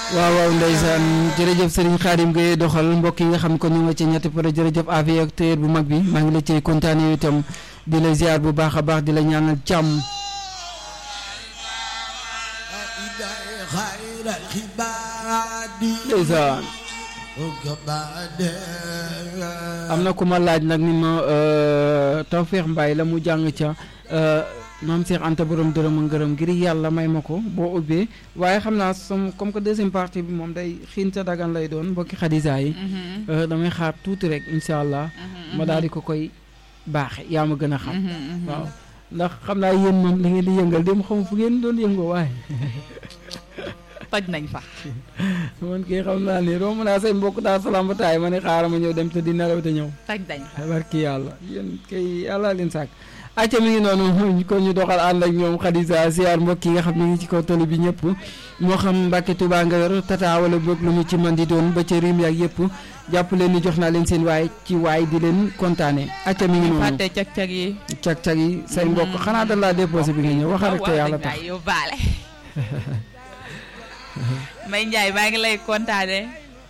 waaw waaw ndeysaan jërëjëf Serigne Khadim Gueye doxal mbokk yi nga xam ko ñu nga ci ñetti pare jërëjëf avi ak téer bu mag bi maa ngi la cay kontaane yow itam di la ziar bu baax a baax di la ñaanal jàmm ndeysaan am na ku ma laaj nag ni ma Tawfekh Mbaye la mu jàng ca maam Cheikh Anta borom dërëm a ngërëm ngir yàlla may ma ko boo ubbee waaye xam naa som comme que deuxième partie bi moom day xiin sa dagan lay doon mbokki xadisa yi damay xaar tuuti rek incha allah ma daal di ko koy baaxe yaa ma gën a xam waaw ndax xam naa yéen moom li ngeen di yëngal dem xam fu ngeen doon yëngoo waaye toj nañ fa man kii xam naa ni romb naa say mbokk daal salaam ba taay ma ne xaaral ma ñëw dem te di nelaw te ñëw toj nañ fa barki yàlla yéen kay yàlla leen sàkk acca mi ngi noonu kon ñu doxal ànd ak ñoom Khadija siyaar mbokk yi nga xam ne ngi ci kaw tali bi ñëpp moo xam Mbàkke Tuubaa nga yor tata wala boog lu mu ci man di doon ba ca rim yaak yëpp jàpp leen ni jox naa leen seen waay ci waay di leen kontaane acca mi ngi noonu fàtte cag-cag yi cag-cag yi say mbokk xanaa da laa déposé bi nga ñëw waxal rek te yàlla tax yow baale May Njaay maa ngi lay kontaane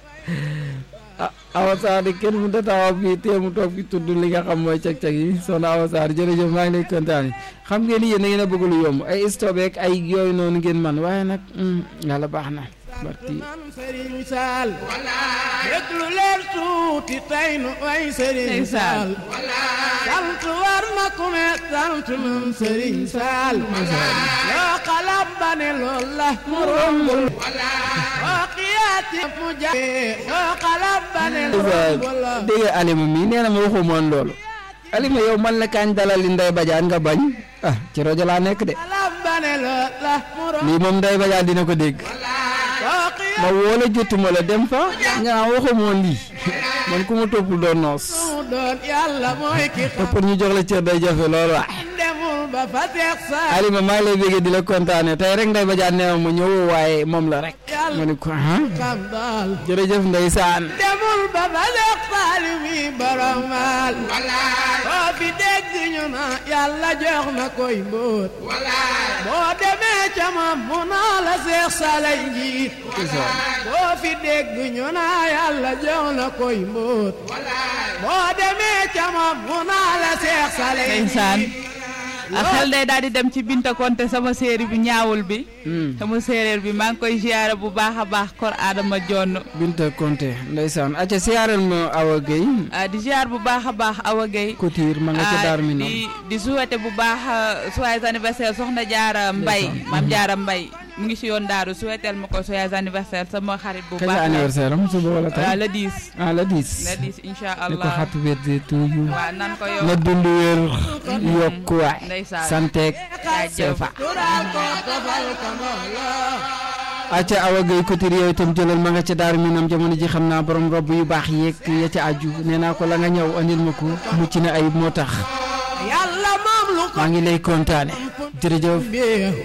ah Awa Sarr de kenn mu tataawa fii tee mu toog fi tudd li nga xam mooy cag-cag yi soxna Awa Sarr jërëjëf maa ngi lay kontaane xam ngeen ni yéen da ngeen a bëgg lu yomb ay stop ak ay yooyu noonu ngeen man waaye nag yàlla baax na barki Serigne Sall déglu leen tuuti tey nu way Serigne Sall sant war na ku ne sant nun Serigne Sall yoo xalam ba ne lool la mu rombul oo xiyaati mu jafe yoo xalam ba ne rombul la dégg nga Alima mi nee na ma waxu moon loolu Alima yow man la kañ dalal li Ndeye Badiane nga bañ ah ci rajo laa nekk de xalam ba ne lool la mu rombul lii moom Ndeye Badiane dina ko dégg oo xiyaati ma woo la jotuma la dem fa nga waxu moon lii man ku ma toppul doon noos mu doon yàlla mooy ki te xam pour ñu jox la cër day jafe loolu waa demul ba fa teex Sall Alima maa ngi lay bëggee di la kontaane tey rek Ndeye Badiane nee ma ñëw waaye moom la rek ma ne ko ah xam daal jërëjëf ndeysaan demul ba ba leex saali mi borom maal boo fi dégg ñu na yàlla jox na koy mbóot boo demee ca moom mu naa la seex salay njiit boo fi dégg ñu na yàlla jox na koy mbóot boo demee ca moom mu naa la seex salay ndeysaan njiit a xel day daal di dem ci Binta Konte sama séeri bi ñaawul bi sama séeréer bi maa ngi koy ziyaare bu baax a baax kor Adama Jonn Binta Konte ndeysaan acca siyaaral ma Awa Gueye ah, di ziar bu baax a baax Awa Gueye Couture ma nga ca ah, daar mi noonu di di souhaité bu baax joyeux anniversaire soxna Jaara Mbay Ndeysaan. maam Jaara Mbay mu ngi si yoon daaru souhaiteel ma ko joyeux anniversaire sama xarit bu kañ baax la la anniversaire am suba wala waaw tey le 10 ah la 10 le 10 incha ni ko allah happy birthday to you waaw nan ko yow na dund wér yokku waay ndeysaan. santeeg jaajëf seefa tural ko tofal ko mbooloo acca Awa Gueye Couture yow itam jëlal ma nga ca daar mi nam jamono ji xam naa borom robb yu baax yeeg ya ca aju nee naa ko la nga ñëw andil ma ko mucc na ayib moo tax yàlla moom lu ko maa ngi lay kontaane jërëjëf bi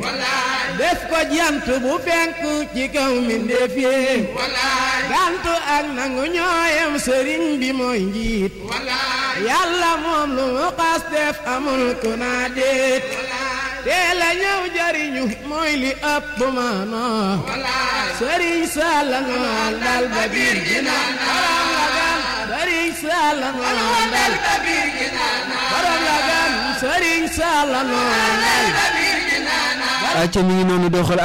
def ko jant bu fenk ci kaw mbindeef yi gant ak nangu ñooyam sëriñ bi mooy njiit yàlla moom lu mu xas def amul ku naa déet teel a ñëw jariñu mooy li ëpp maanoo sëriñ Salla ngoon dal ba biir gi naan borom la gan sëriñ Salla ngoon dal ba biir gi naan borom la gan sëriñ Salla ngoon dal acca mi ngi noonu doxal